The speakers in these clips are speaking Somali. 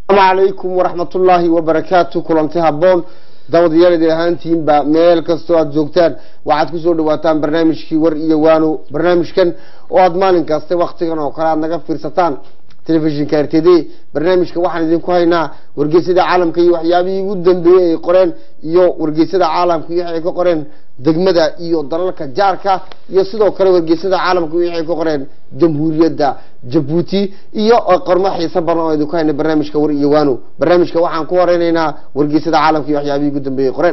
calaykum waraxmatullaahi wabarakaatu kulanti haboon daawadayaal ahaantiinba meel kastoo aad joogtaan waxaad kusoo dhawaataan barnaamijkii war iyo waano barnaamijkan oo aad maalin kaste waktigan oo kale aad naga fiirsataan telefishinka r t d barnaamijka waxaan idinku haynaa wargeysyada caalamka iyo waxyaabihii ugu dambeeyey ay qoreen iyo wargeysyada caalamka iyo waxay ka qoreen degmada iyo dalalka jaarka iyo sidoo kale wargeysyada caalamka iyo waxay ka qoreen jamhuuriyadda jabuuti iyo qormo xiiso badan oo idinku hayna barnaamijka war iyo waano barnaamijka waxaan ku horeyneynaa wargeysyada caalamka iyo waxyaabihii ugu dambeeyey qoreen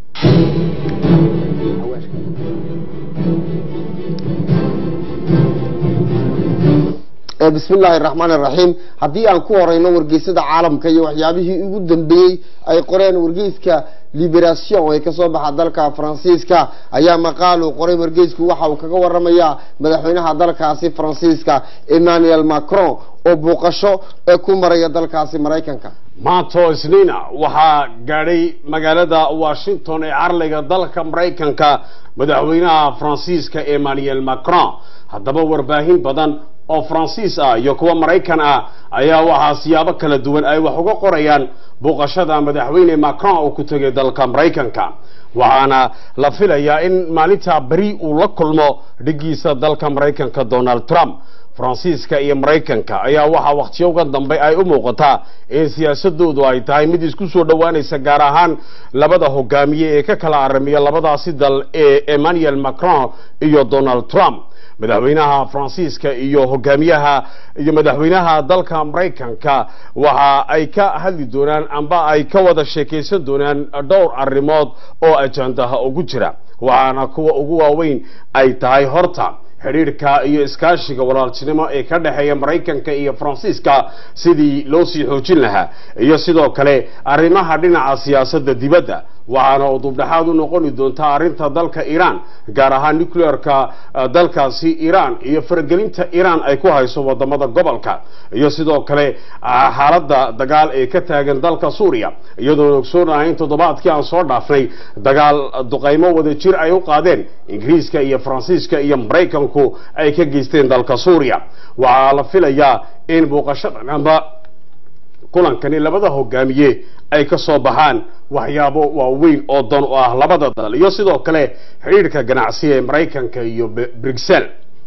bismi illaahi raxmaan iraxiim haddii aan ku horeyno wargeysada caalamka iyo waxyaabihii ugu dambeeyey ay qoreen wargeyska liberation ee kasoo baxa dalka faransiiska ayaa maqaal uu qoray wargeysku waxa uu kaga waramayaa madaxweynaha dalkaasi faransiiska emmanuel macron oo buuqasho ee ku maraya dalkaasi maraykanka maanto isniina waxaa gaadhay magaalada washington ee carliga dalka maraykanka madaxweynaha faransiiska emmanuel macron haddaba warbaahin badan oo faransiis ah iyo kuwa maraykan ah ayaa waxaa siyaabo kala duwan ay wax uga qorayaan booqashada madaxweyne macron oo ku tegay dalka maraykanka waxaana la filayaa in maalintaa beri uu la kulmo dhigiisa dalka maraykanka donald trump faransiiska iyo maraykanka ayaa waxaa wakhtiyoga dambe ay u muuqataa in siyaasadoodu ay tahay mid isku soo dhowaanaysa gaar ahaan labada hogaamiye ee ka kala aramiya labadaasi dal ee emmanuel macron iyo donald trump madaxweynaha faransiiska iyo hogaamiyaha iyo madaxweynaha dalka maraykanka waxa ay ka hadli doonaan amba ay ka wada sheekaysan doonaan dhowr arrimood oo ajandaha ugu jira waxaana kuwa ugu waaweyn ay tahay horta xidhiirhka iyo iskaashiga walaaltinimo ee ka dhexeeya maraykanka iyo faransiiska sidii loo sii xoojin lahaa iyo sidoo kale arrimaha dhinaca siyaasadda dibadda waxaana udubdhexaad u noqoni doontaa arrinta dalka iiraan gaar ahaan nuclearka dalkaasi iiraan iyo faragelinta iiraan ay ku hayso wadamada gobolka iyo sidoo kale xaaladda dagaal ee ka taagan dalka suuriya iyadoona ogsoonahay in toddobaadkii aan soo dhaafnay dagaal duqaymo wada jir ay u qaadeen ingiriiska iyo faransiiska iyo maraykanku ay ka geysteen dalka suuriya waxaa la filayaa in booqashadan amba kulankani labada hogaamiye ay ka soo baxaan waxyaabo waaweyn oo dan u ah labada dal iyo sidoo kale xidhiirhka ganacsi ee maraykanka iyo bruxelles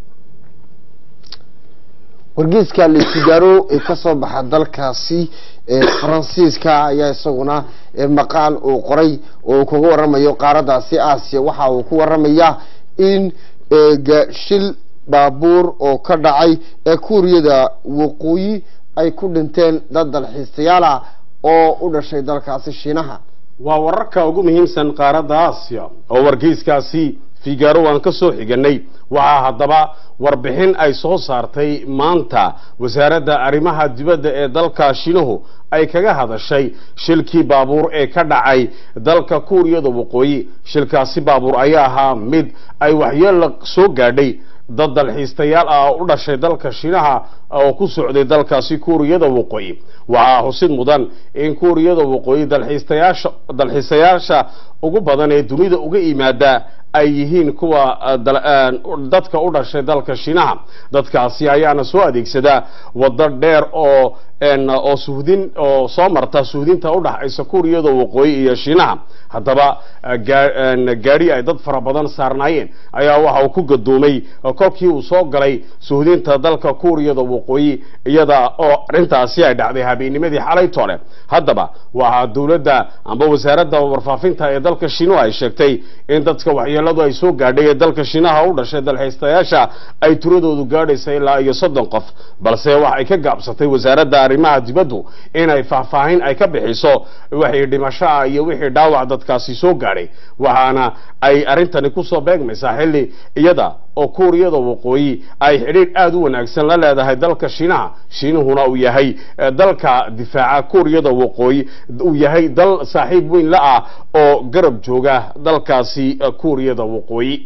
wargeyska lefigaro ee kasoo baxa dalkaasi faransiiska ayaa isaguna maqaal uu qoray oo uu kaga waramayo qaaradaasi aasiya waxa uu ku waramayaa in shil baabuur oo ka dhacay ee kuuriyada waqooyi ay ku dhinteen dad dalxiistayaala oo u dhashay dalkaasi shiinaha waa wararka ugu muhiimsan qaaradda aasiya oo wargeyskaasi figaro waan ka soo xiganay waxaa haddaba warbixin ay soo saartay maanta wasaaradda arrimaha dibadda ee dalka shiinuhu ay kaga hadashay shilkii baabuur ee ka dhacay dalka kuuriyada waqooyi shilkaasi baabuur ayaa ahaa mid ay waxyeella soo gaadhay dad dalxiistayaal ah oo u dhashay dalka shiinaha oo ku socday dalkaasi kuuriyada waqooyi waxaa xusid mudan in kuuriyada waqooyi dalxiistayaasha dalxiisayaasha ugu badan ee dunida uga yimaada ay yihiin kuwa dadka u dhashay dalka shiinaha dadkaasi ayaana soo adeegsadaa waddo dheer oo oo suhdin oo soo marta suhdinta u dhaxaysa kuuriyada waqooyi iyo shiinaha haddaba gaadhi ay dad fara badan saarnaayeen ayaa waxa uu ku gadoomay kolkii uu soo galay suhdinta dalka kuuriyada waqooyi iyada oo arrintaasi ay dhacday habeenimadii xalay tole haddaba waxaa dowladda amba wasaaradda warfaafinta ee dalka shiinuhu ay sheegtay in dadka waxyeeladu ay soo gaadhay ee dalka shiinaha u dhashay dalxiistayaasha ay tiradoodu gaadhaysa ilaa iyo soddon qof balse waxay ka gaabsatay wasaaradda arrimaha dibaddu inay faahfaahin ay ka bixiso wixii dhimashoa iyo wixii dhaawac dadkaasi soo gaadhay waxaana ay arrintani kusoo beegmaysaa xilli iyada oo kuuriyada waqooyi ay xidhiidh aada u wanaagsan la leedahay dalka shiinaha shiinuhuna uu yahay dalka difaaca kuuriyada waqooyi uu yahay dal saaxiib weyn la ah oo garab jooga dalkaasi kuuriyada waqooyi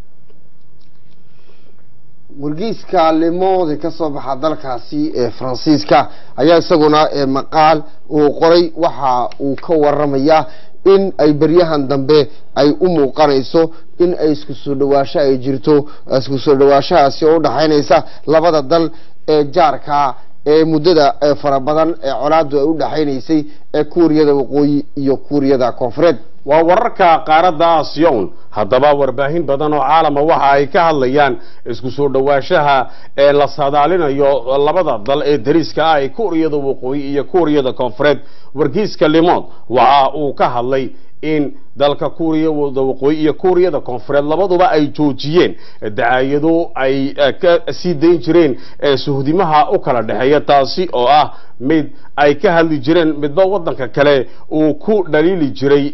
wargeyska lemoode kasoo baxa dalkaasi ee faransiiska ayaa isaguna maqaal uu qoray waxa uu ka waramayaa in ay beryahan dambe ay u muuqanayso in ay isku soo dhawaasho ay jirto isku soo dhawaashahaasi oo udhaxaynaysa labada dal ee jaarka ee muddada ee fara badan ee colaadu ay u dhexaynaysay ee kuuriyada waqooyi iyo kuuriyada koonfureed waa wararka qaaradda asiyon haddaba warbaahin badan oo caalama waxa ay ka hadlayaan isku soo dhowaanshaha ee la saadaalinayo labada dal ee dariska ah ee kuuriyada waqooyi iyo kuuriyada koonfureed wargeyska limond waxa uu ka hadlay in dalka kuuriyada waqooyi iyo kuuriyada koonfureed labaduba ay joojiyeen dacaayado ay ka sii dayn jireen suhdimaha u kala dhexeeya taasi oo ah mid ay ka hadli jireen midba wadanka kale uu ku dhaliili jiray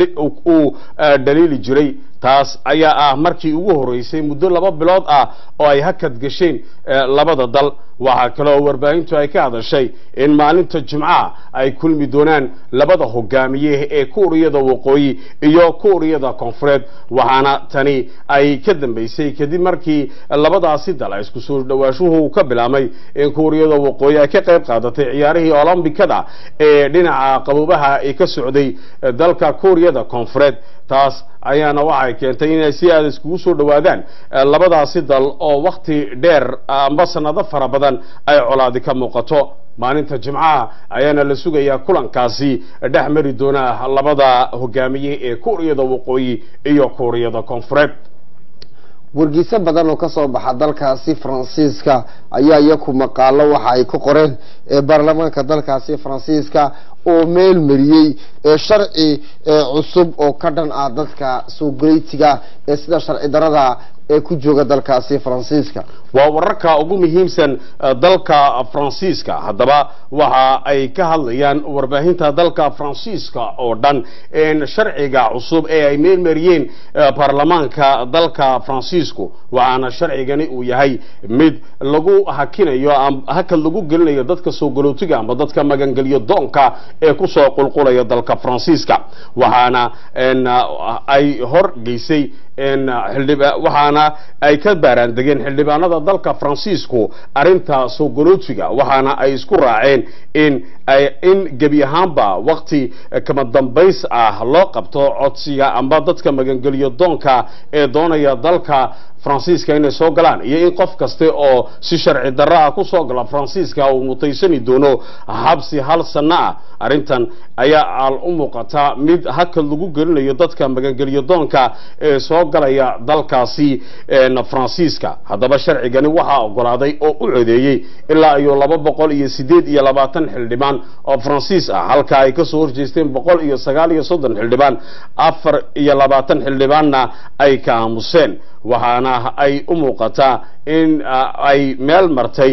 uu dhaliili jiray taas ayaa ah markii ugu horeysay muddo laba bilood ah oo ay hakad gasheen labada dal waxaa kaloo warbaahintu ay ka hadashay in maalinta jimcaha ay kulmi doonaan labada hogaamiye ee kuuriyada waqooyi iyo kuuriyada koonfureed waxaana tani ay ka dambeysay kadib markii labadaasi dal isku soo dhawaashuhu ka bilaabmay in kuuriyada waqooyi ay ka qayb qaadatay ciyaarihii olombikada ee dhinaca qaboobaha ee ka socday dalka kuuriyada koonfureed taas ayaana waxay keentay inay si aada iskugu soo dhowaadaan labadaasi dal oo wakti dheer amba sanado fara badan ay colaadi ka muuqato maalinta jimcaha ayaana la sugayaa kulankaasi dhex mari doona labada hogaamiye ee kuuriyada waqooyi iyo kuuriyada koonfureed wargeyso badan oo kasoo baxa dalkaasi faransiiska ayaa iyaku maqaalo waxa ay ka qoreen ee baarlamaanka dalkaasi faransiiska oo meel mariyey ee sharci cusub oo ka dhan ah dadka soo galeytiga ee sida sharci darada ee ku jooga dalkaasi faransiiska waa wararka ugu muhiimsan dalka faransiiska haddaba waxa ay ka hadlayaan warbaahinta dalka faransiiska oo dhan sharciga cusub ee ay meelmariyeen baarlamaanka dalka faransiisku waxaana sharcigani uu yahay mid lagu hakinayo hakad lagu gelinayo dadka soo galootiga amba dadka magangelyo doonka ee kusoo qulqulaya dalka faransiiska waxaana ay hor geysay waxaana ay ka baaraan degeen xildhibaanada dalka faransiisku arinta soo galootiga waxaana ay isku raaceen in in gebi ahaanba wakti kama dambays ah loo qabto codsiga amba dadka magangelyo doonka ee doonaya dalka faransiiska inay soo galaan iyo in qof kaste oo si sharci darro ah kusoo gala faransiiska uu mutaysani doono habsi hal sanno ah arrintan ayaa al u muuqata mid hakad lagu gelinayo dadka magangelyo doonka ee soo galaya dalkaasi faransiiska haddaba sharcigani waxaa ogolaaday oo u codeeyey ilaa iyo laba boqol iyo sideed iyo labaatan xildhibaan oo faransiis ah halka ay kasoo horjeesteen boqol iyo sagaal iyo soddon xildhibaan afar iyo labaatan xildhibaanna ay ka aamuseen waxaana ay u muuqataa in ay meel martay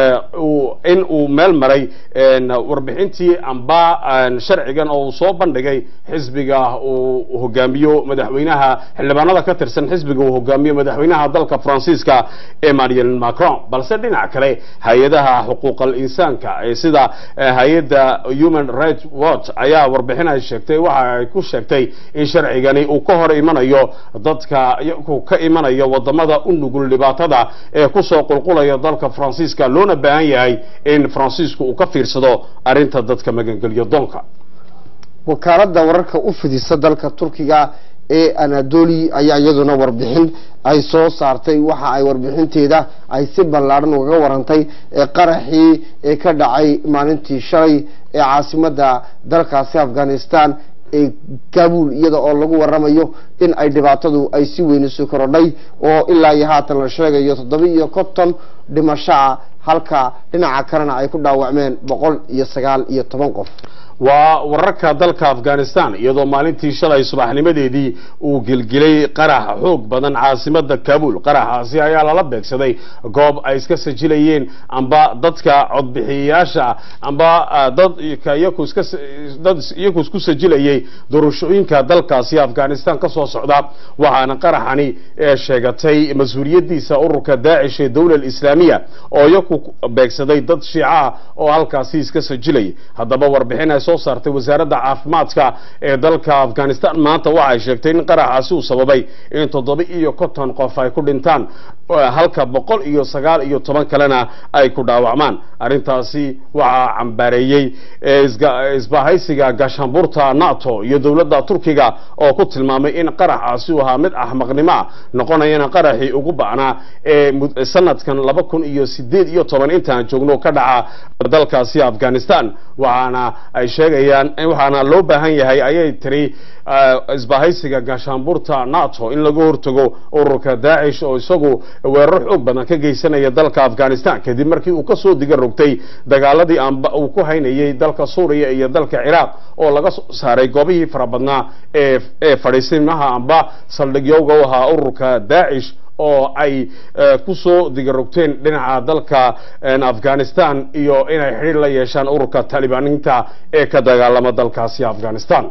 in uu meel maray warbixintii amba sharcigan oo uu soo bandhigay xisbiga uu hogaamiyo madaxweynaha xildhibaanada ka tirsan xisbiga uu hogaamiyo madaxweynaha dalka faransiiska emmanuel macron balse dhinac kale hay-adaha xuquuqal insaanka ee sida hay-adda human rights watch ayaa warbixin ay sheegtay waxa ay ku sheegtay in sharcigani uu ka hor imanayo dadka ka imanayo wadamada u nugul dhibaatada ee kusoo qulqulaya dalka faransiiska loona baahan yahay in faransiisku uu ka fiirsado arrinta dadka magangelyo doonka wakaalada wararka u fidisa dalka turkiga ee anadoli ayaa iyaduna warbixin ay soo saartay waxa ay warbixinteeda ay si ballaadhan ugaga warantay ee qaraxii ee ka dhacay maalintii shalay ee caasimada dalkaasi afghanistan ee kabul iyada oo lagu waramayo in ay dhibaatadu ay si weyn isu korodhay oo ilaa iyo haatan la sheegayo toddoba iyo konton dhimashoa halka dhinaca kalena ay ku dhaawacmeen boqol iyo sagaal iyo toban qof waa wararka dalka afghanistan iyadoo maalintii shalay subaxnimadeedii uu gelgelay qarax xoog badan caasimada kabul qaraxaasi ayaa lala beegsaday goob ay iska sajilayeen amba dadka codbixiyayaasha amba dad dad iyaku isku sajilayay doorashooyinka dalkaasi afghanistan ka soo socda waxaana qaraxani sheegatay mas-uuliyadiisa ururka daacish ee dowla islaamiya oo iyaku beegsaday dad shiica oo halkaasi iska sajilayay haddaba warbixin soo saartay wasaaradda caafimaadka ee dalka afghanistan maanta waxay sheegtay in qaraxaasi uu sababay in toddoba iyo konton qof ay ku dhintaan halka boqol iyo sagaal iyo toban kalena ay ku dhaawacmaan arrintaasi waxaa cambaareeyey isbahaysiga gaashaanbuurta nato iyo dowladda turkiga oo ku tilmaamay in qaraxaasi uu ahaa mid axmaqnimo ah noqonayana qaraxii ugu ba'naa ee sanadkan laba kun iyo sideed iyo iyo toban intaan joogno ka dhaca dalkaasi afghanistan waxaana ay sheegayaan waxaana loo baahan yahay ayay tiri isbahaysiga gaashaanbuurta nato in laga hortago ururka daacish oo isagu weerar xoog badan ka geysanaya dalka afghanistan kadib markii uu kasoo diga rogtay dagaaladii amba uu ku haynayay dalka suuriya iyo dalka ciraaq oo laga soo saaray goobihii fara badnaa ee ee fadhiisimaha amba saldhigyowga u ahaa ururka daacish oo ay kusoo digarogteen dhinaca dalka afghanistan iyo inay xidhiir la yeeshaan ururka talibaaniinta ee ka dagaalama dalkaasi afghanistan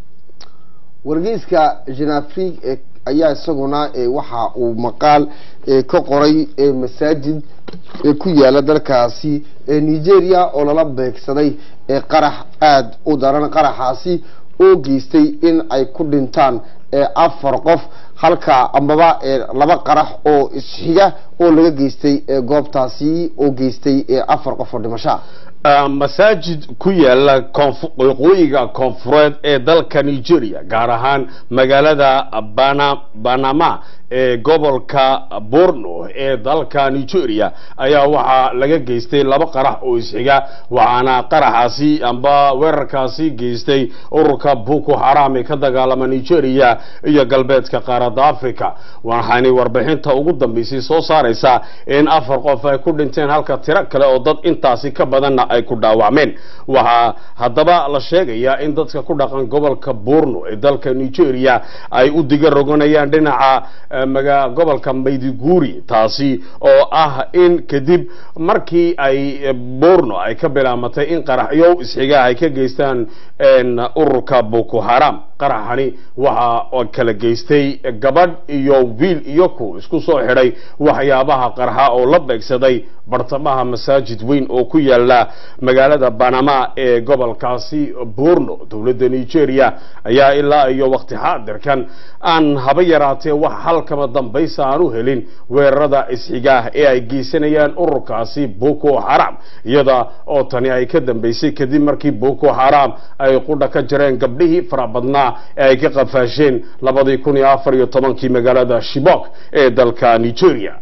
wargeyska genafrig ayaa isaguna waxa uu maqaal ka qoray masaajid ku yaala dalkaasi nigeria oo lala beegsaday qarax aada u daran qaraxaasi oo geystay in ay ku dhintaan afar qof halka amaba laba qarax oo isxiga oo laga geystay goobtaasi oo geystay afar qof oo dhimashaa masaajid ku yaala waqooyiga koonfureed ee dalka nigeria gaar ahaan magaalada banama ee gobolka borno ee dalka nigeria ayaa waxaa laga geystay laba qarax oo isxiga waxaana qaraxaasi amba weerarkaasi geystay ururka boko haram ee ka dagaalama nigeria iyo galbeedka qaaradda africa waxaanay warbixinta ugu dambeysay soo saaraysaa in afar qof ay ku dhinteen halka tiro kale oo dad intaasi ka badanna ay ku dhaawacmeen waxaa haddaba la sheegayaa in dadka ku dhaqan gobolka borno ee dalka nigeria ay u diga roganayaan dhinaca maga gobolka maydiguuri taasi oo ah in kadib markii ay borno ay ka bilaamatay in qaraxyo isxiga ay ka geystaan ururka boko haram qaraxani waxa kala geystay gabadh iyo wiil iyo ku isku soo xidhay waxyaabaha qarxa oo la beegsaday bartamaha masaajid weyn oo ku yaala magaalada banama ee gobolkaasi borno dowladda nigeria ayaa ilaa iyo waqti xaadirkan aan haba yaraatee wax halkaba dambaysa aan u helin weerarada isxigaah ee ay geysanayaan ururkaasi boko haram iyada oo tani ay ka dambeysay kadib markii boko haram ay qudha ka jareen gabdhihii fara badnaa ee ay ka qafaasheen labadii kun iyo afar iyo tobankii magaalada shibok ee dalka nigeria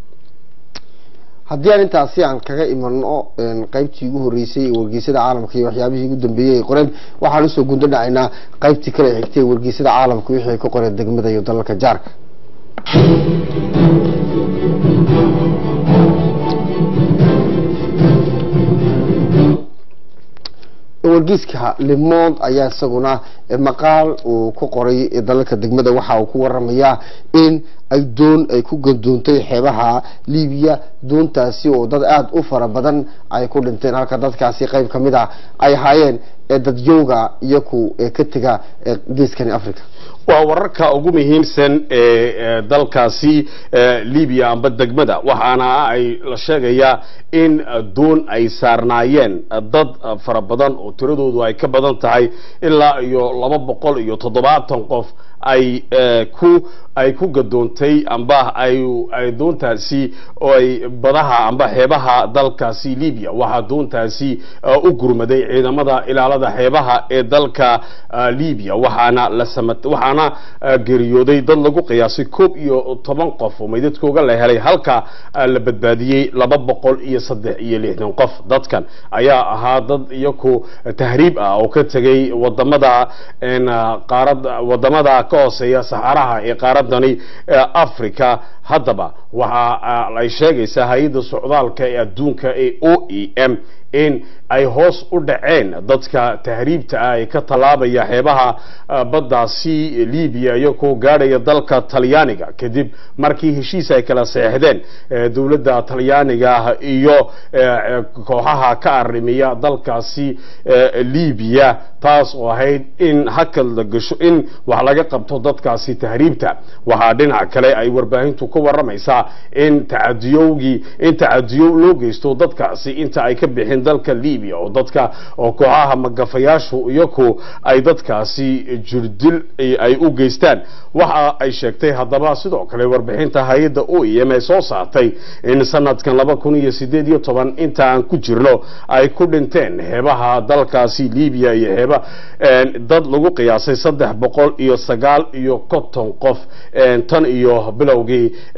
haddii aan intaasi aan kaga imano qaybtii ugu horeysay ee wargeysada caalamka iyo waxyaabihii ugu dambeeyey ay qoreen waxaan usoo gundo dhacaynaa qaybtii kale xigtay ee wargeysada caalamka wixii ay ka qoreen degmada iyo dalalka jaarka wargeyska lemond ayaa isaguna maqaal uu ku qoray dalalka degmada waxa uu ku waramayaa in ay doon ay ku gadoontay xeebaha libiya doontaasi oo dad aada u fara badan ay ku dhinteen halka dadkaasi qayb ka mid a ay ahaayeen dadyowga iyaku ka tega geeskani africa waa wararka ugu muhiimsan ee dalkaasi libiya amba degmada waxaana ay la sheegayaa in doon ay saarnaayeen dad fara badan oo tiradoodu ay ka badan tahay ilaa iyo laba boqol iyo toddobaatan qof ay ku ay ku gadoontay amba ay ay doontaasi oo ay badaha amba xeebaha dalkaasi libiya waxaa doontaasi u gurmaday ciidamada ilaalada xeebaha ee dalka libiya waxaana la samat waxaana geeriyooday dad lagu qiyaasay koob iyo toban qof oo meydadkooga la helay halka la badbaadiyey laba boqol iyo saddex iyo lixdan qof dadkan ayaa ahaa dad iyaku tahriib ah oo ka tegay wadamada qaarada wadamada ka hooseeya saxaraha ee qaaradani africa haddaba waxa ay sheegaysaa hay-adda socdaalka ee adduunka ee o e m in ay hoos u dhaceen dadka tahriibta ah ee ka tallaabaya xeebaha baddaasi libiya iyagoo gaadhaya dalka talyaaniga kadib markii heshiis ay kala seexdeen dowladda talyaaniga iyo kooxaha ka arrimiya dalkaasi libiya taas oo ahayd in hakad la gasho in wax laga qabto dadkaasi tahriibta waxaa dhinac kale ay warbaahintu ka waramaysaa in tacadiyowgii in tacadiyo loo geysto dadkaasi inta ay ka bixin dalka libiya oo dadka oo kooxaha magafayaashu iyaku ay dadkaasi jirdil ay u geystaan waxa ay sheegtay haddaba sidoo kale warbixinta hay-adda o e m ee soo saartay in sanadkan laba kun iyo sideed iyo toban inta aan ku jirno ay ku dhinteen xeebaha dalkaasi libiya iyo xeeba dad lagu qiyaasay saddex boqol iyo sagaal iyo konton qof tan iyo bilowgii bish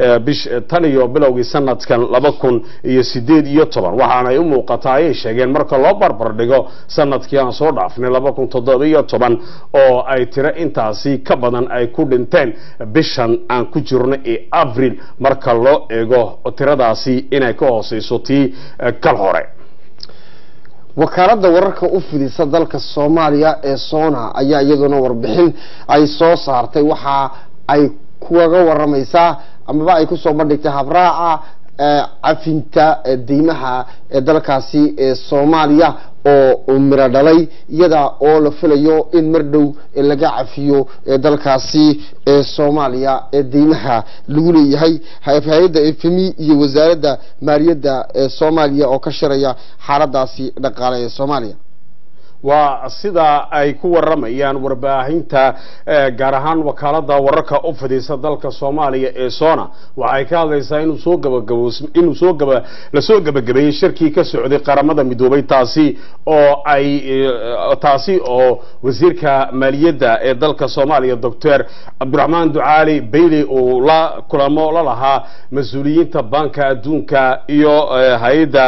tan iyo bilowgii sanadkan laba kun iyo sideed iyo toban waxaanay u muuqataa ayay sheegeen marka loo barbar dhigo sanadkii aan soo dhaafnay laba kun toddoba iyo toban oo ay tiro intaasi ka badan ay ku dhinteen bishan aan ku jirno ee avril marka loo eego tiradaasi inay ka hooseyso tii kal hore wakaaladda wararka u fidisa dalka soomaaliya ee sona ayaa iyaduna warbixin ay soo saartay waxa ay kugaga waramaysaa amaba ay kusoo bandhigtay habraaca cafinta deymaha ee dalkaasi ee soomaaliya oo miro dhalay iyada oo la filayo in mar dhow laga cafiyo dalkaasi ee soomaaliya ee deymaha lagu leeyahay hay-adda efemi iyo wasaaradda maaliyadda ee soomaaliya oo ka shiraya xaaladaasi dhaqaale ee soomaaliya waa sida ay ku waramayaan warbaahinta gaar ahaan wakaalada wararka u fidisa dalka soomaaliya ee sona waxay ka hadlaysaa inuu soo gabagabo inuu soo gaba lasoo gabagabeeyey shirkii ka socday qaramada midoobay taasi oo ay taasi oo wasiirka maaliyadda ee dalka soomaaliya doctor cabdiraxmaan ducaali bailey uu la kulamo la lahaa mas-uuliyiinta banka adduunka iyo hay-adda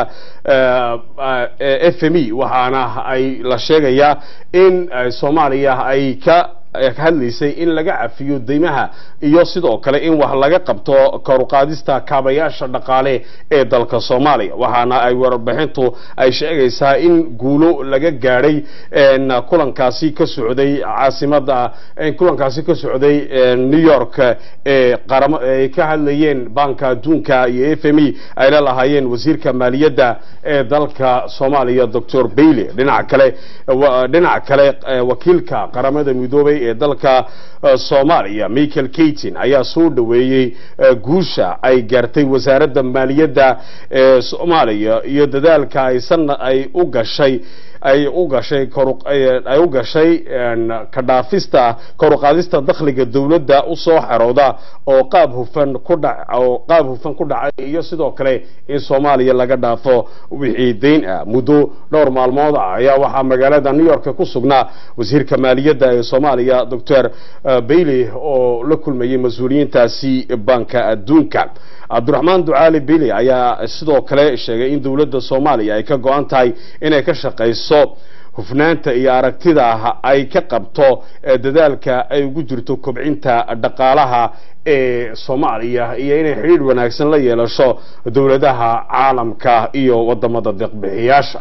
f m e waxaana ay la sheegayaa in soomaaliya ay ka hadlaysay in laga cafiyo deymaha iyo sidoo kale in wax laga qabto koruqaadista kaabayaasha dhaqaale ee dalka soomaaliya waxaana ay warbixintu ay sheegaysaa in guulo laga gaadhay kulankaasi ka socday caasimada kulankaasi ka socday new york ee qaramo ay ka hadlayeen banka adduunka iyo f m e ay la lahaayeen wasiirka maaliyadda ee dalka soomaaliya doctor bailey dhinaca kale dhinaca kale wakiilka qaramada midoobay ee dalka soomaaliya michael katin ayaa soo dhaweeyey guusha ay gaartay wasaaradda maaliyadda ee soomaaliya iyo dadaalka aysan ay u gashay ay u gashay ay u gashay ka dhaafista koruqaadista dakhliga dowladda usoo xerooda oo qaab hufan ku dhac oo qaab hufan ku dhacay iyo sidoo kale in soomaaliya laga dhaafo wixii deyn ah muddo dhowr maalmood ah ayaa waxaa magaalada new york ku sugnaa wasiirka maaliyadda ee soomaaliya doctor bailey oo la kulmayay mas-uuliyiintaasi banka adduunka cabdiraxmaan ducaali bailey ayaa sidoo kale sheegay in dowladda soomaaliya ay ka go-an tahay inay ka shaqayso hufnaanta iyo aragtida ay ka qabto dadaalka ay ugu jirto kobcinta dhaqaalaha ee soomaaliya iyo inay xidhiidh wanaagsan la yeelasho dowladaha caalamka iyo wadamada deeqbixiyaasha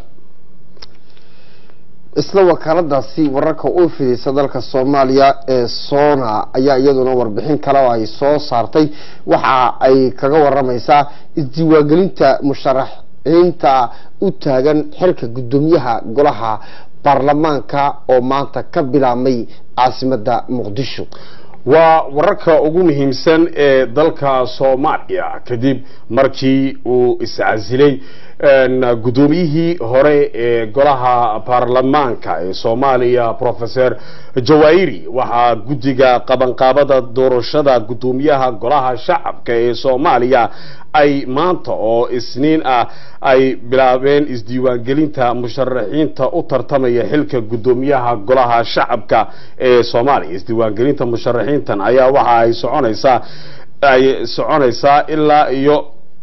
isla wakaaladaasi wararka u fidisa dalka soomaaliya ee sona ayaa iyaduna warbixin kale oo ay soo saartay waxa ay kaga waramaysaa isdiiwaangelinta musharaxiinta u taagan xilka guddoomiyaha golaha baarlamaanka oo maanta ka bilaabmay caasimada muqdisho waa wararka ugu muhiimsan ee dalka soomaaliya kadib markii uu iscasilay guddoomiyihii hore ee golaha baarlamaanka ee soomaaliya professor jawairi waxaa guddiga qabanqaabada doorashada guddoomiyaha golaha shacabka ee soomaaliya ay maanta oo isniin ah ay bilaabeen isdiiwaangelinta musharaxiinta u tartamaya xilka guddoomiyaha golaha shacabka ee soomaaliya isdiiwaangelinta musharaxiintan ayaa waxa ay soconaysaa ay soconaysaa ilaa iyo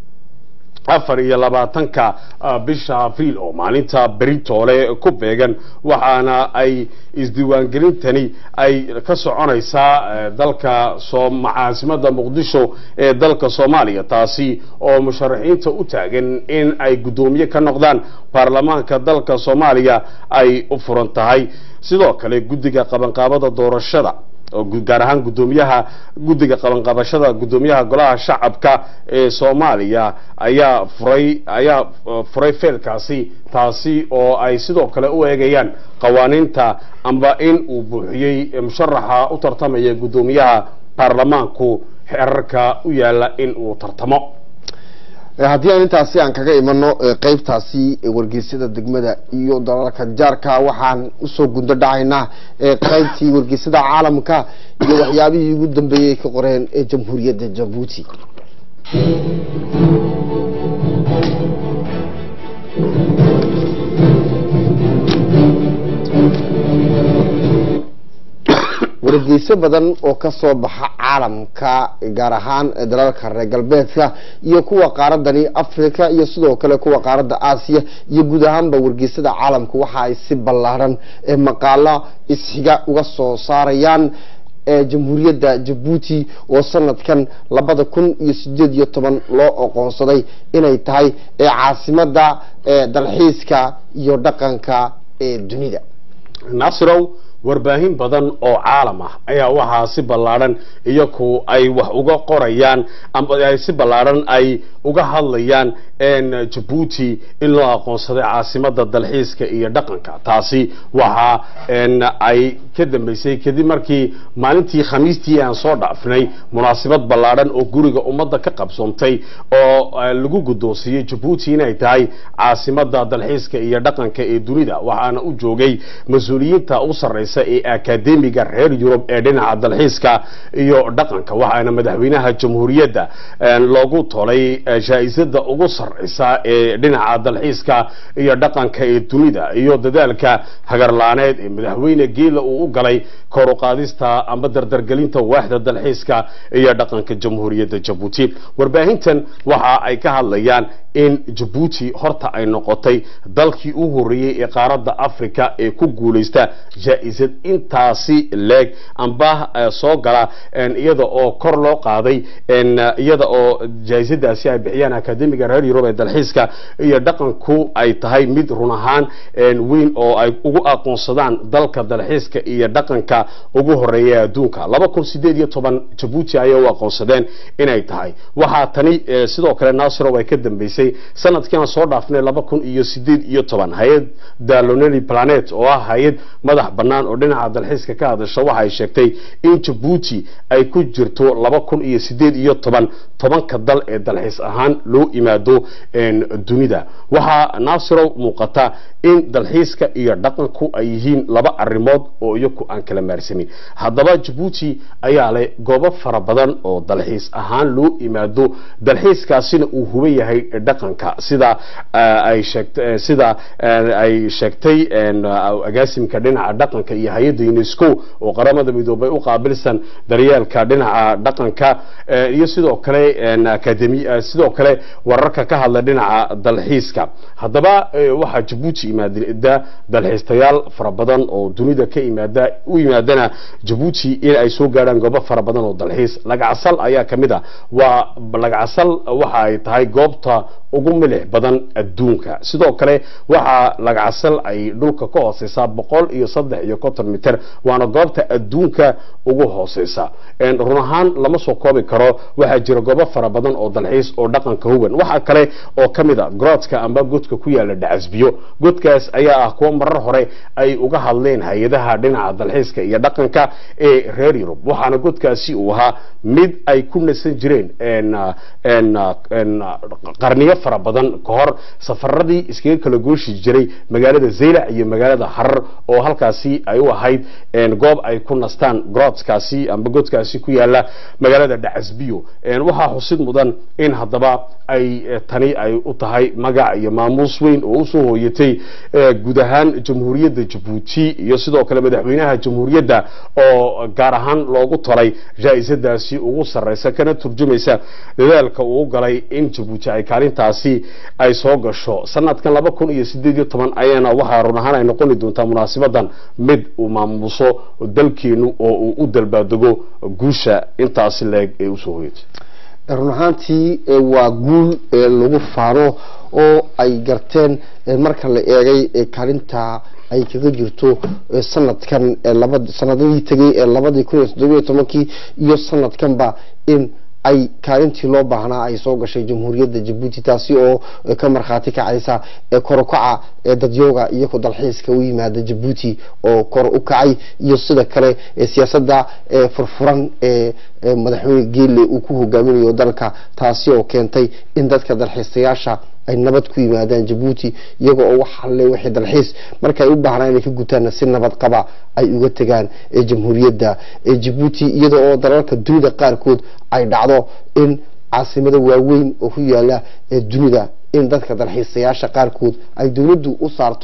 afar iyo labaatanka bisha abriil oo maalinta beritoole ku beegan waxaana ay isdiiwaangelintani ay ka soconaysaa dalka caasimada muqdisho ee dalka soomaaliya taasi oo musharaxiinta u taagan in ay guddoomiye ka noqdaan baarlamaanka dalka soomaaliya ay u furan tahay sidoo kale guddiga qabanqaabada doorashada gaar ahaan guddoomiyaha guddiga qabanqabashada guddoomiyaha golaha shacabka ee soomaaliya ayaa furay ayaa furay feelkaasi taasi oo ay sidoo kale u eegayaan qawaaniinta amba in uu buuxiyey musharaxa u tartamaya guddoomiyaha baarlamaanku xerarka u yaala in uu tartamo haddii aan intaasi aan kaga imano qeybtaasi wargeysyada degmada iyo dalalka jaarka waxaan usoo gundo dhacaynaa qeybtii wargeysyada caalamka iyo waxyaabihii ugu dambeeyey ka qoreen ee jamhuuriyadda jabuuti wargeyso badan oo kasoo baxa caalamka gaar ahaan dalalka reer galbeedka iyo kuwa qaaradani africa iyo sidoo kale kuwa qaaradda aasiya iyo guud ahaanba wargeysada caalamka waxa ay si ballaaran maqaalo isxiga uga soo saarayaan jamhuuriyadda jabuuti oo sanadkan labada kun iyo sideed iyo toban loo oqoonsaday inay tahay caasimada dalxiiska iyo dhaqanka ee dunida nasrow warbaahin badan oo caalam ah ayaa waxaa si ballaadhan iyaku ay wax uga qorayaan ama ay si ballaadhan ay uga hadlayaan jabuuti in loo aqoonsaday caasimada dalxiiska iyo dhaqanka taasi waxa ay ka dambeysay kadib markii maalintii khamiistii aan soo dhaafnay munaasabad ballaadhan oo guriga ummadda ka qabsoontay oo lagu guddoonsiiyey jabuuti inay tahay caasimada dalxiiska iyo dhaqanka ee dunida waxaana u joogay mas-uuliyiinta u sarreysa ee akademiga reer yurub ee dhinaca dalxiiska iyo dhaqanka waxaana madaxweynaha jamhuuriyadda loogu tolay jaa-isada ugu sarreysa ee dhinaca dalxiiska iyo dhaqanka ee dunida iyo dadaalka hagarlaaneed ee madaxweyne geela uu u galay kor u qaadista ama dardargelinta waaxda dalxiiska iyo dhaqanka jamhuuriyadda jabuuti warbaahintan waxa ay ka hadlayaan in jabuuti horta ay noqotay dalkii u horreeyey ee qaaradda africa ee ku guulaysta jaa-isad intaasi leeg amba soo gala iyada oo kor loo qaaday iyada oo jaa-isadaasi ay bixiyaan akademiga reer yurub ee dalxiiska iyo dhaqanku ay tahay mid run ahaan weyn oo ay ugu aqoonsadaan dalka dalxiiska iyo dhaqanka ugu horeeya adduunka laba kun sideed iyo toban jabuuti ayay u aqoonsadeen inay tahay waxaa tani sidoo kale nasrow ay ka dambeysay sanadkiiaan soo dhaafnay laba kun iyo sideed iyo toban hay-adda lonely planet oo ah hay-ad madax bannaan oo dhinaca dalxiiska ka hadasha waxa ay sheegtay in jabuuti ay ku jirto laba kun iyo sideed iyo toban tobanka dal ee dalxiis ahaan loo imaado dunida waxaa naasirow muuqata in dalxiiska iyo dhaqanku ay yihiin laba arrimood oo iyaku aan kala maarsamin haddaba jabuuti ayaa leh goobo fara badan oo dalxiis ahaan loo imaado dalxiiskaasina uu huban yahay dhaqanka sida ay sheegtay sida ay sheegtay agaasimka dhinaca dhaqanka iyo hay-adda unesco oo qaramada midoobay u qaabilsan daryeelka dhinaca dhaqanka iyo sidoo kale academi sidoo kale wararka ka hadla dhinaca dalxiiska haddaba waxaa jabuuti imaada dalxiistayaal fara badan oo dunida ka imaada u yimaadana jabuuti in ay soo gaadhaan goobo fara badan oo dalxiis lagacasal ayaa ka mid a waa lagacasal waxa ay tahay goobta ugu milix badan adduunka sidoo kale waxaa lagacasal ay dhulka ka hooseysaa boqol iyo saddex iyo konton mitir waana goobta adduunka ugu hooseysa run ahaan lama soo koobi karo waxaa jira goobo fara badan oo dalxiis oo dhaqanka huban waxaa kale oo ka mid a groodka amba godka ku yaala dhacasbiyo godkaas ayaa ah kuwa marar hore ay uga hadleen hay-adaha dhinaca dalxiiska iyo dhaqanka ee reer yurub waxaana godkaasi uu ahaa mid ay ku nasan jireen qarniyo fara badan ka hor safaradii iskaga kala gooshi jiray magaalada zaylac iyo magaalada harar oo halkaasi ay u ahayd goob ay ku nastaan groodskaasi amba godkaasi ku yaala magaalada dhacasbiyo waxaa xusid mudan in haddaba ay tani ay u tahay magac iyo maamuus weyn oo usoo hooyatay guud ahaan jamhuuriyadda jabuuti iyo sidoo kale madaxweynaha jamhuuriyadda oo gaar ahaan loogu tolay jaa-isadaasi ugu sarreysa kana turjumaysa dadaalka uu galay in jabuuti ay kaalintaasi ay soo gasho sanadkan laba kun iyo sideed iyo toban ayaana waxaa run ahaan ay noqoni doontaa munaasabadan mid uu maamuuso dalkeenu oo uu u dalbaadego guusha intaasi leeg ee usoo hoyatay run ahaantii waa guul lagu faano oo ay garteen marka la eegay kaalinta ay kaga jirto sanadkan sanadadii tegay ee labadii kun iyo toddobiyo tobankii iyo sanadkanba in ay kaalintii loo baahnaa ay soo gashay jamhuuriyadda jabuuti taasi oo ka markhaati kacaysa korokaca dadyooga iyo ku dalxiiska u yimaada jabuuti oo kor u kacay iyo sida kale siyaasadda furfuran ee madaxweyne geelle uu ku hogaaminayo dalka taasi oo keentay in dadka dalxiistayaasha ay nabad ku yimaadaan jabuuti iyaga oo waxalle wixii dalxiis marka ay u baahnaa inay ka gutaanna si nabad qaba ay uga tegaan jamhuuriyadda jabuuti iyada oo dalalka dunida qaarkood ay dhacdo in caasimado waaweyn oo ku yaala dunida in dadka dalxiisayaasha qaarkood ay dowladdu u saarto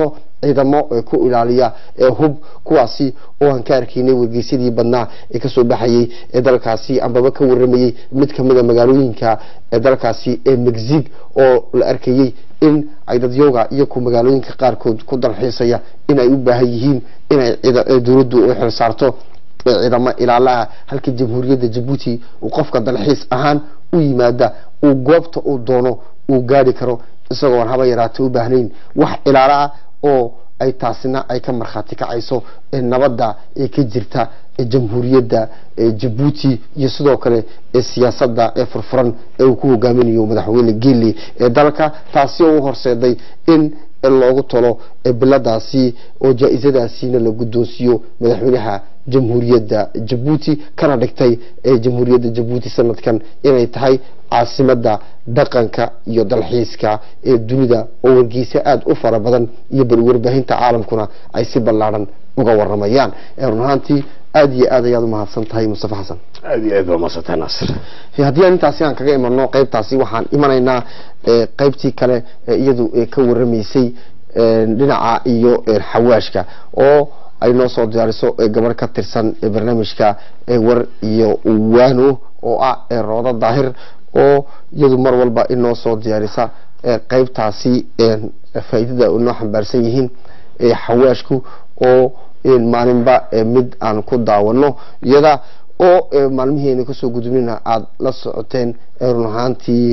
ciidamo ku ilaaliya hub kuwaasi oo aan ka arkaynay wargeysyadii badnaa ee kasoo baxayay ee dalkaasi ambaba ka waramayey mid kamida magaalooyinka ee dalkaasi ee mexic oo la arkayey in ay dadyooga iyo ku magaalooyinka qaarkood ku dalxiisaya in ay u baahan yihiin inay dowladdu u xilsaarto ciidamo ilaalaha halka jamhuuriyadda jabuuti uu qofka dalxiis ahaan u yimaada uu goobta uu doono uu gaari karo isagoon haba yaraata u baahnayn wax ilaalo ah oo ay taasina ay ka markhaati kacayso nabadda ee ka jirta jamhuuriyadda jabuuti iyo sidoo kale siyaasadda ee furfuran ee uu ku hogaaminayo madaxweyne geeli ee dalka taasi oo u horseeday in loogu talo biladaasi oo jaa-isadaasiina la guddoonsiiyo madaxweynaha jamhuuriyadda jabuuti kana dhigtay jamhuuriyadda jabuuti sanadkan inay tahay caasimada dhaqanka iyo dalxiiska ee dunida oo wargeysa aada u fara badan iyo bal warbaahinta caalamkuna ay si ballaadhan uga waramayaan run ahaantii aada iyo aad ayaad umahadsan tahay mustafa xasan aada iyo aad baa mahadsantay naasir haddii aan intaasi aan kaga imano qeybtaasi waxaan imanaynaa qeybtii kale iyadu ka waramaysay dhinaca iyo xawaashka oo ay noo soo diyaariso gabarh ka tirsan barnaamijka war iyo waano oo ah roodo daahir oo iyadu mar walba inoo soo diyaarisa qeybtaasi faa'iidada inoo xambaarsan yihiin xawaashku oo maalinba mid aan ku daawano iyada oo maalmihiina kasoo gudubnina aada la socoteen run ahaantii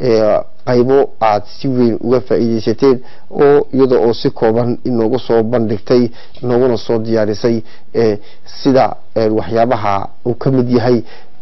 qaybo aada si weyn uga faa'iideysateen oo iyada oo si kooban inoogu soo bandhigtay inooguna soo diyaarisay sida waxyaabaha uu ka mid yahay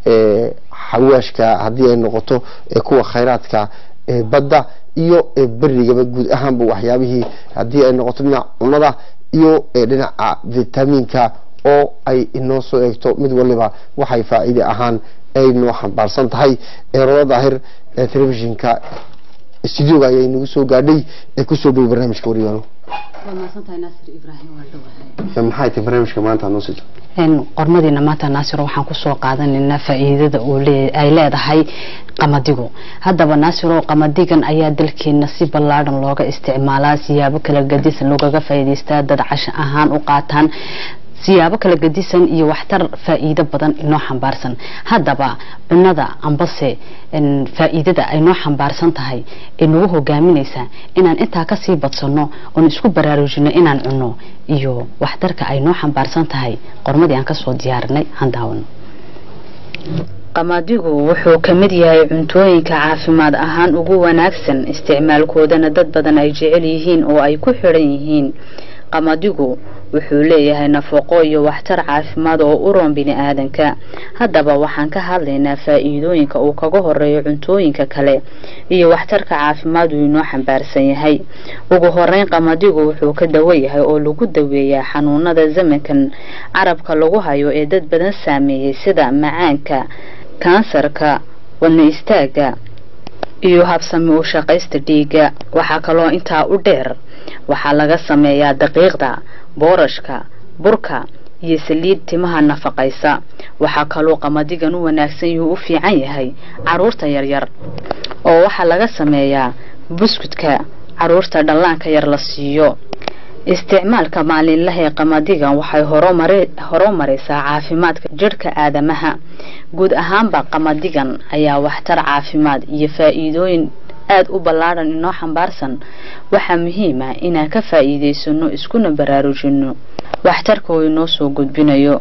xawaashka haddii ay noqoto kuwa khayraadka badda iyo berigaba guud ahaanba waxyaabihii haddii ay noqoto dhinaca cunada iyo dhinaca vitamiinka oo ay inoo soo eegto mid waliba waxay faa'iide ahaan ay noo xambaarsan tahay eerodo daahir ee telefishinka studioga ayaa inagu soo gaadhay ee kusoo dhow barnaamijka waryaano maxay tahay barnaamijka maanta noo sii qormadiina maanta naasiro waxaan kusoo qaadanaynaa faa'iidada ay leedahay qamadigu haddaba naasiro qamadigan ayaa dalkeena si ballaadhan looga isticmaalaa siyaabo kala gadisan loogaga faa'iidaystaa dad casho ahaan u qaataan siyaabo kala gadisan iyo waxtar faa'iido badan inoo xambaarsan haddaba cunada ambase faa'iidada ay noo xambaarsan tahay ee nagu hogaaminaysa inaan intaa kasii badsano oon isku baraarujino inaan cunno iyo waxtarka ay noo xambaarsan tahay qormadii aan kasoo diyaarinay han daawano qamadigu wuxuu ka mid yahay cuntooyinka caafimaad ahaan ugu wanaagsan isticmaalkoodana dad badan ay jecel yihiin oo ay ku xidhan yihiin qamadigu wuxuu leeyahay nafaqo iyo waxtar caafimaad oo u roon bini aadanka haddaba waxaan ka hadlaynaa faa'iidooyinka uu kaga horeeyo cuntooyinka kale iyo waxtarka caafimaad uu inoo xambaarsan yahay ugu horeyn qamadigu wuxuu ka dawo yahay oo lagu daweeyaa xanuunada zamankan carabka lagu hayo ee dad badan saameeyey sida macaanka kansarka wadna istaaga iyo habsami u shaqaysta dhiigga waxaa kaloo intaa u dheer waxaa laga sameeyaa daqiiqda boorashka burka iyo saliid timaha nafaqaysa waxaa kaloo qamadigan u wanaagsan yuu u fiican yahay caruurta yaryar oo waxaa laga sameeyaa buskudka caruurta dhallaanka yar la siiyo isticmaalka maalinlaha ee qamadigan waxay horumaraysaa caafimaadka jidhka aadamaha guud ahaanba qamadigan ayaa waxtar caafimaad iyo faa'iidooyin aada u ballaadhan inoo xambaarsan waxaa muhiima inaan ka faa'iidaysano iskuna baraarujino waxtarka uu inoo soo gudbinayo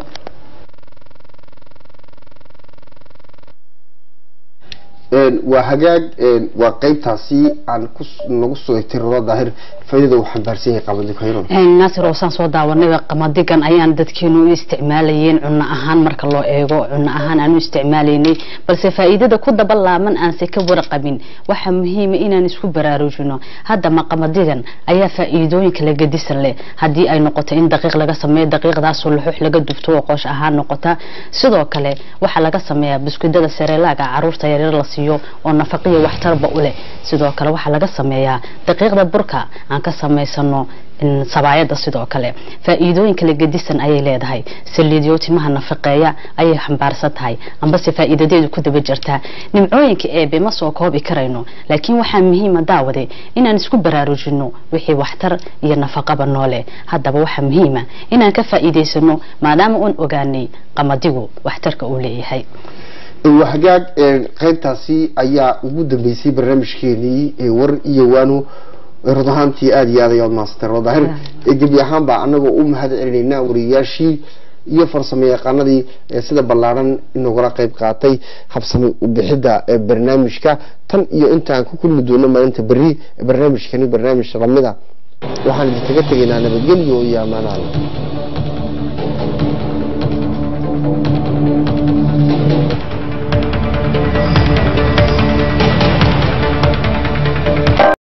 waa hagaag waa qeybtaasi aan nagu soo egtay rodo daahir faaidada uu xambaarsan yahay qamadi khayron naasir oo saan soo daawanay qamadigan ayaan dadkeenu u isticmaalayeen cunno ahaan marka loo eego cunno ahaan aan u isticmaalaynay balse faa'iidada ku daba laaban aanse ka warqabin waxaa muhiima inaan isku baraarujino haddama qamadigan ayaa faa'iidooyin kala gedisan leh haddii ay noqoto in daqiiq laga sameeyo daqiiqdaasoo luxux laga dubto oo qoosh ahaan noqota sidoo kale waxaa laga sameeyaa buskudada sareelaaga caruurta yaryar la siiyo siiyo oo nafaqiyo waxtarba u leh sidoo kale waxaa laga sameeyaa daqiiqda burka aan ka samaysano sabaayada sidoo kale faa'iidooyin kala gedisan ayay leedahay saliidyo timaha nafaqeeya ayay xambaarsan tahay ambase faa'iidadeedu ku daba jirtaa nimcooyinka eebe ma soo koobi karayno laakiin waxaa muhiima daawade inaan isku baraarujino wixii waxtar iyo nafaqaba noole haddaba waxaa muhiima inaan ka faa'iidaysano maadaama uun ogaanay qamadigu waxtarka uu leeyahay waxgaag qaybtaasi ayaa ugu dambeysay barnaamijkeenii war iyo waano rod ahaantii aada iyo aad ayaad mahadsantay rodaahir gebi ahaan baa anagoo u mahad celinaynaa wariyayaashii iyo farsamo yaqaanadii sida ballaaran inagula qayb qaatay habsami ubixidda barnaamijka tan iyo intaan ku kulmi doono maalinta berri barnaamijkani barnaamij lamida waxaan idinkaga tegaynaa nabadgelyo iyo ammaanaada